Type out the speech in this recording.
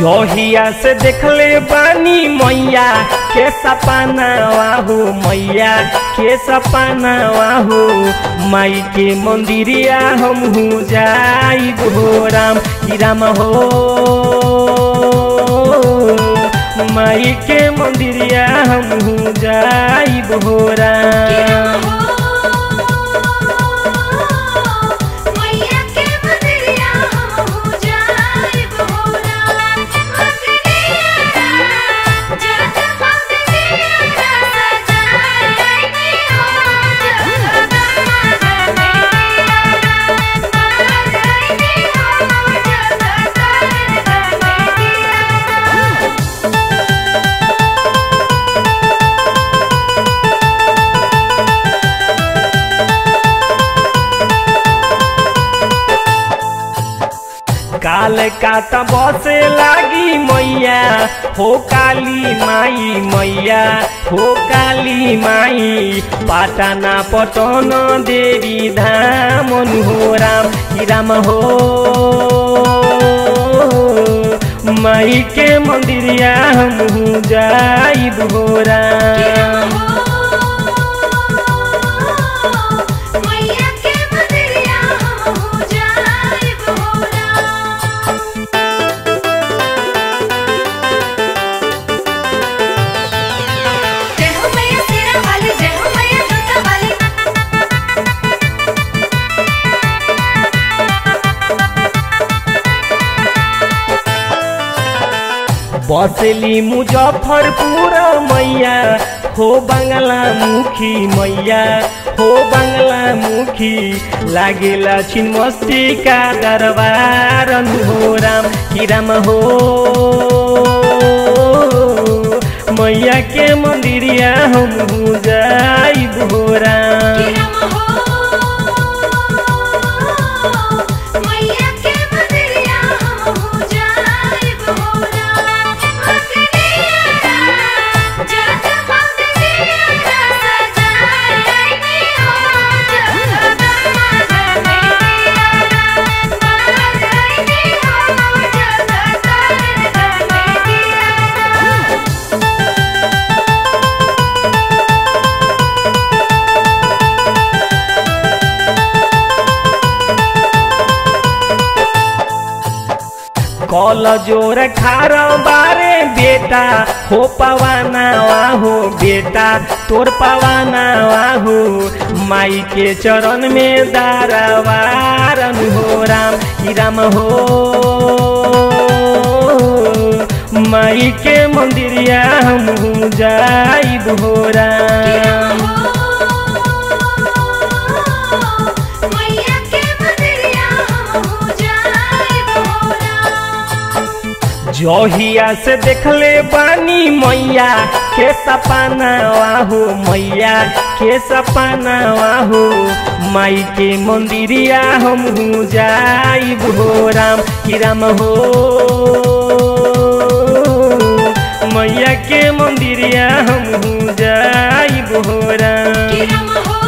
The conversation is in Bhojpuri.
जहिया से देखले बानी मैया के सपना वाहू मैया के सपना वाहू माई के मंदिरिया हम हूँ जाई हो राम की राम हो माई के मंदिरिया हम हूँ जाई हो राम मैया के मंदिरिया हम हो जाइब हो राम मंदिरिया जग मंदिरिया सजाए नी हो जग मंदिरिया सजाए नी हो जग मंदिरिया काल काता बसे लागी मैया हो काली माई मैया हो काली माई पाटना पटन देवी धाम हो राम की राम हो माई के मंदिरिया हम हूँ जाइब हो राम मैया के मंदिरिया हम हो जाइब हो राम जय हो मैया शेरा वाली जय हो मैया जोता वाली बसली मुजफ्फरपुर मैया हो बंगला मुखी मैया हो बंगला मुखी लागेला छिन्मस्ती का दरबार हो राम की राम हो मैया के मंदिरिया हम हूँ जाइब हो राम मैया के मंदिरिया हम हो जाइब हो राम मंदिरिया जग मंदिरिया सजाए नी हो जग मंदिरिया सजाए नी हो जग मंदिरिया कल जोर खार बारे बेटा हो पवाना वाहो बेटा तोर पवाना वाहो माई के चरण में दारवारन हो राम की राम हो माई के मंदिरिया हम हूँ जाइब हो राम मैया के मंदिरिया हम हो जाइब हो राम जहिया से देखले बानी मैया के सपना वाहू मैया के सपना वाहू माई के मंदिरिया हम हूँ जाइब हो राम की राम हो मैया के मंदिरिया हम हूँ जाइब हो राम राम हो